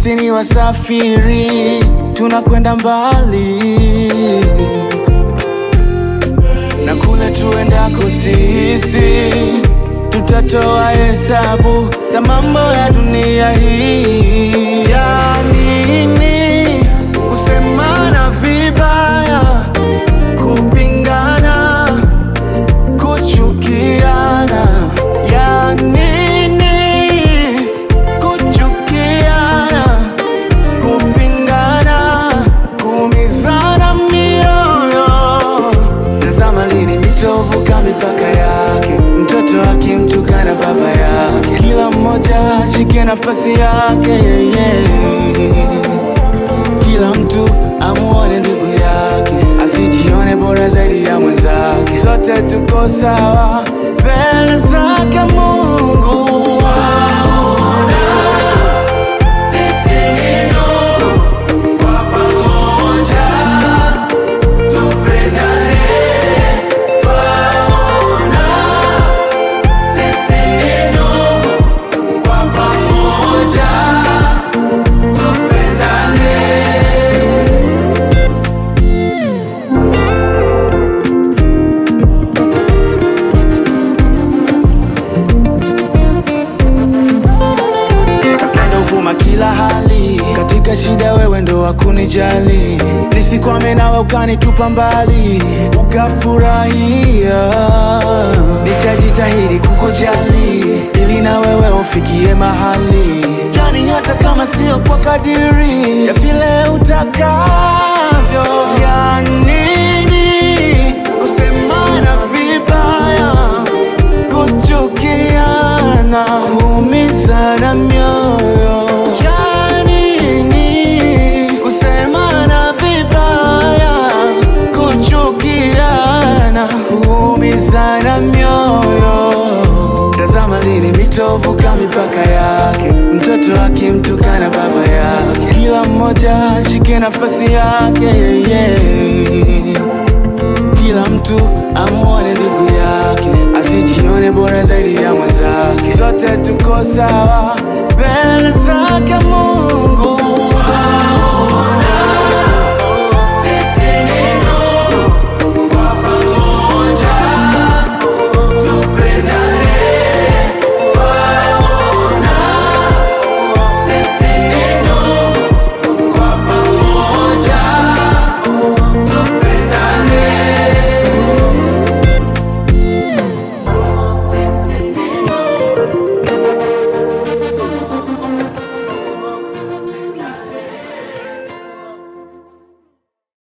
sisi ni wasafiri, tunakwenda mbali na kule tuendako sisi tutatoa hesabu za mambo ya dunia hii. Ya nini kusemana vibaya, kupingana, kuchukiana? Ya nini kuchukiana, kupingana, kuumizana mioyo? Tazama lini mitovuka mipaka yake, mtoto akimtukana baba yake, kila mmoja ashike nafasi yake yeah. Kila mtu amuone ndugu yake, asijione bora zaidi ya mwenzake. Sote tuko sawa mbele zake Mungu. Sisi ni ndugu kwa pamoja, tupendane, twaona. Sisi ni ndugu kwa pamoja, tupendane. Upendo huvuma kila hali, katika shida wewe ndo wakunijali, nisikwame nawe ukanitupa mbali, ukafurahia. Nitajitahidi kukujali, ili na wewe ufikie mahali, yani hata kama sio kwa kadiri ya vile utakavyo. Ya nini kusemana vibaya kuchukiana, kuumizana mioyo. Ya nini kusemana vibaya, kuchukiana, kuumizana mioyo? Tazama lini mitovuka mipaka yake, mtoto akimtukana baba yake, kila mmoja ashike nafasi yake yeah. Kila mtu amuone ndugu yake, asijione bora zaidi ya mwenzake. Sote tuko sawa mbele zake Mungu.